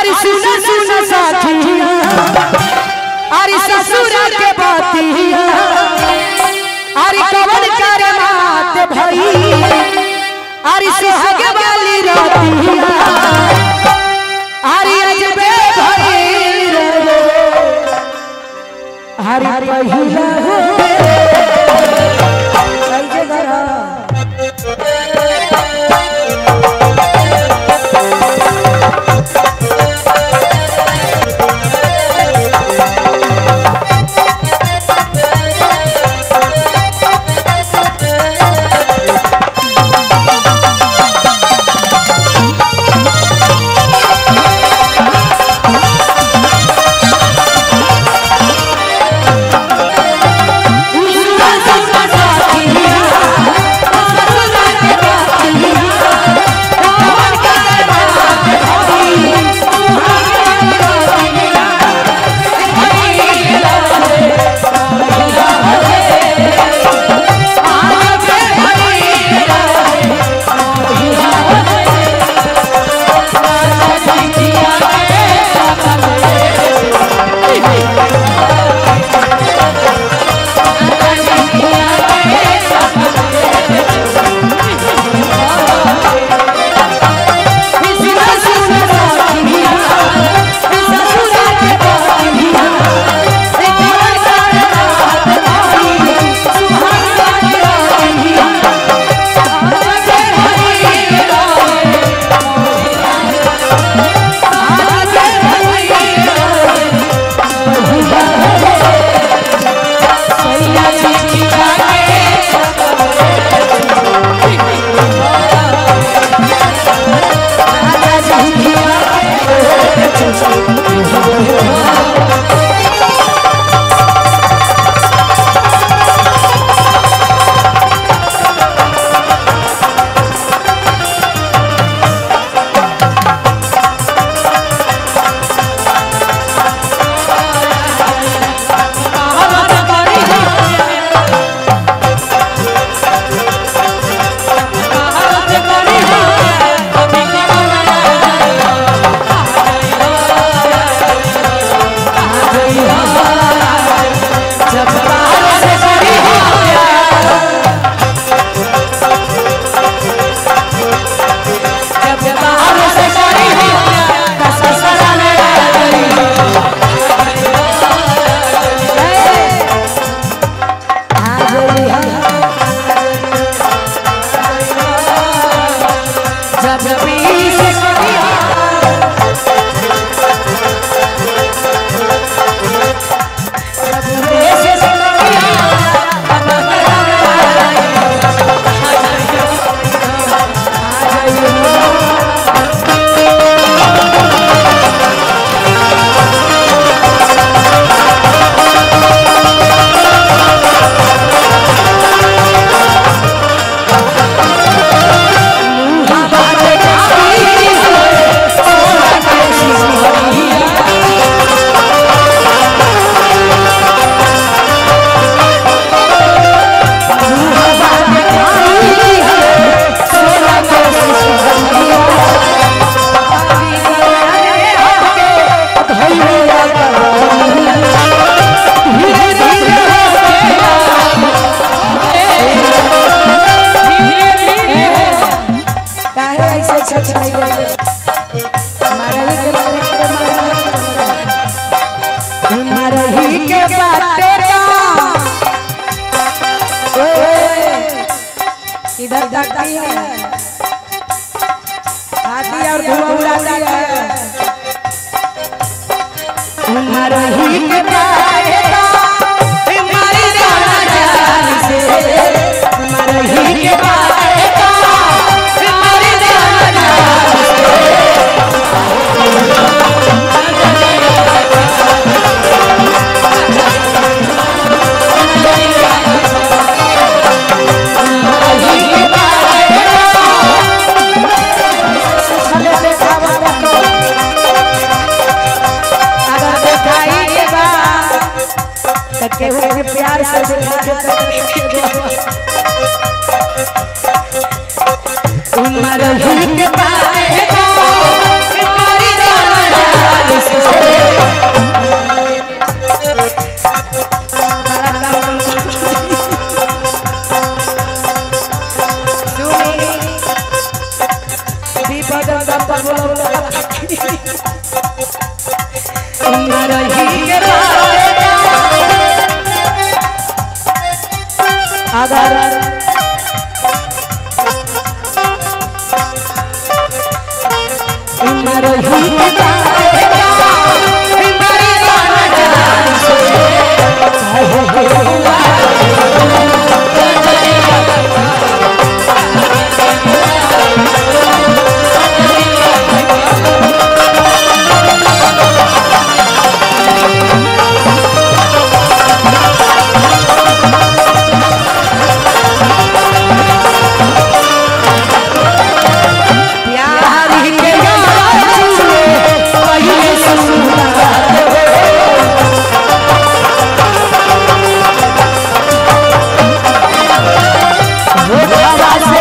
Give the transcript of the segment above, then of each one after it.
अरे सुन सुन साथिया अरे ससुर के बातिया अरे कवन कर मात भई अरे सुहाग वाली रातिया अरे अजबे भई रे अरे पहिला हो कैसे करा जब भी से काहे ऐसे छछाई गए हमारा ही के हमारा ही के बाटे का ओए इधर धरती है हाथी और धुआं उड़ाती है हमारा ही के बाटे का हमारी जाना जान से हमारा ही के बाटे का हमारी जाना जान अगर दिखाई के बाद तो केहू के प्यार से दिखा के उमर ही के पाए हमारी जाना मरही के बारे अगर मरही के बारे प्यार के गाछिए पहिले सुंदर हो हवा से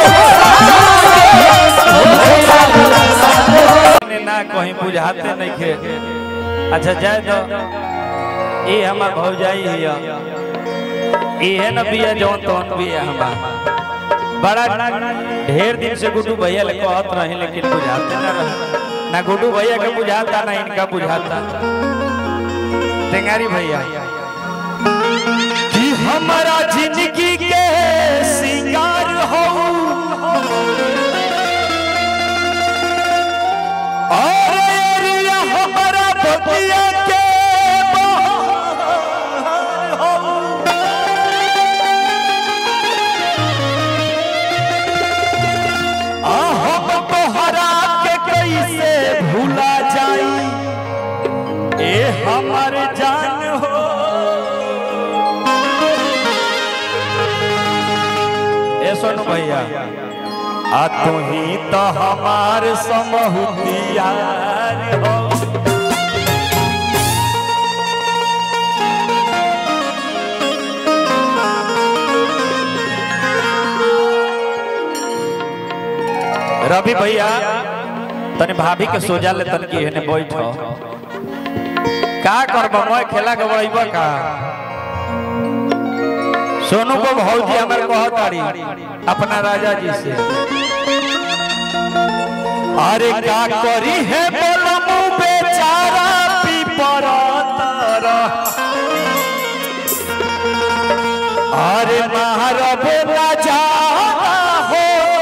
ने ना कहीं बुझाते नहीं खे अच्छा जाए तो ये हमार भौजाई है ये न बिया जौन तौन बिया हमार बड़ा ढेर दिन से गुड्डू भैया ले कहत रहे लेकिन बुझाते ना रहे ना गुड्डू भैया के बुझाता ना इनका बुझाता टेंगारी भैया कि हमारा जिंदगी के सिंगार हो और एरिया हमारा बतिया के बहार हो। आ हम तोहरा के कैसे भूला जाई ए हमर जान हो ए सोनू भैया आ तू ही तो हमार समहुतियार हो रवि भैया तने भाभी के सोजा ले तन की हेने बैठो का करब मैं खेला के बड़ीबा का सोनू को भौजी हमर कहतारी अपना राजा जी से अरे का करी है बोलमु बेचारा पीपरा तारा अरे महारब राजा हो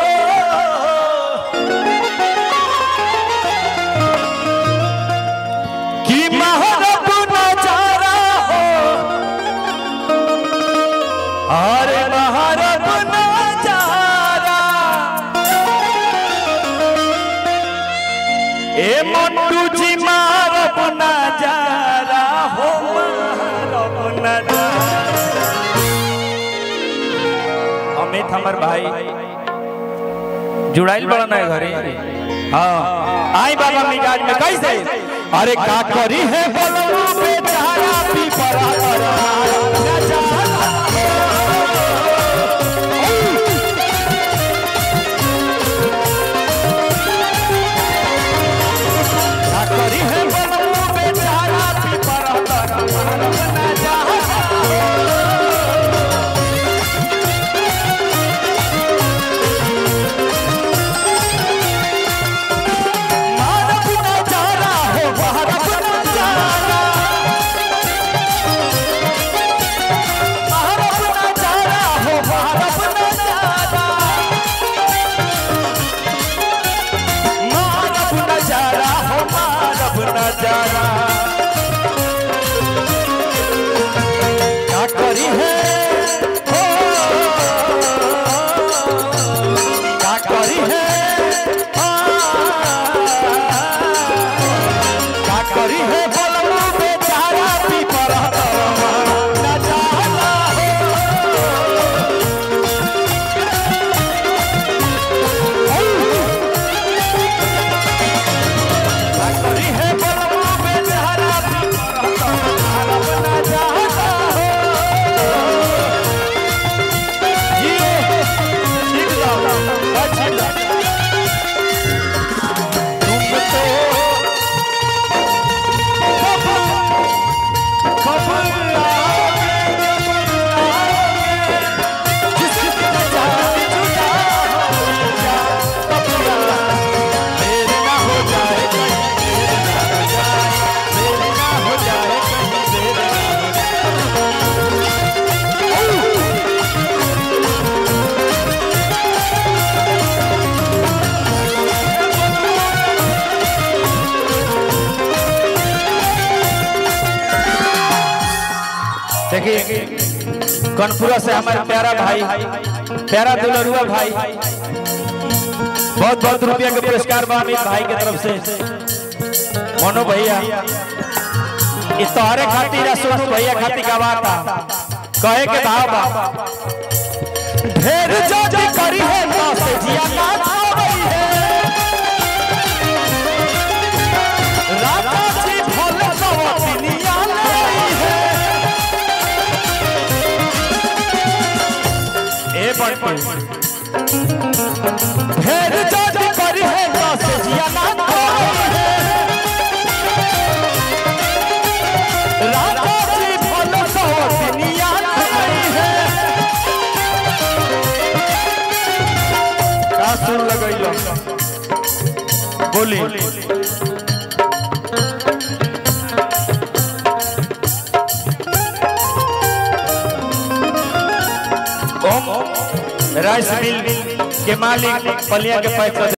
कि महारब नजारा हो अरे महारब नजारा ए मंटू जी मारब नजारा हो मारब नजारा अमित हमर भाई जुड़ाइल बड़ा ना घरे हाँ आई बाबा मिजाज में कैसे अरे का करी है बोलो बेचारा पीपरा परा नजारा का करी है बोलो बेचारा पीपरा परा नजारा मारब नजारा हो मारब नजारा मारब नजारा हो मारब नजारा मारब नजारा हो मारब नजारा क्या करी है हो क्या करी है का करी है बोलबू बेचारा पीपरा नजारा का करी है बोलबू देखिए कनपुरा से हमारे प्यारा भाई प्यारा दुलरुआ भाई बहुत बहुत रुपया के पुरस्कार बा अमित भाई के तरफ से मोनू भैया इस तोहरे खातिर आ सोनू भैया खातिर गवाता कहे के भाव बा ढेर जाति करी है ना से जिया ना खावई है राजा जी भोले सवतिनिया लाई है ए बंटी ढेर जाति करी है ना से जिया ना खावई है राजा जी भोले सवतिनिया लाई है का सुर लगैलो बोली ओम राइस मिल के मालिक पलिया के पैसा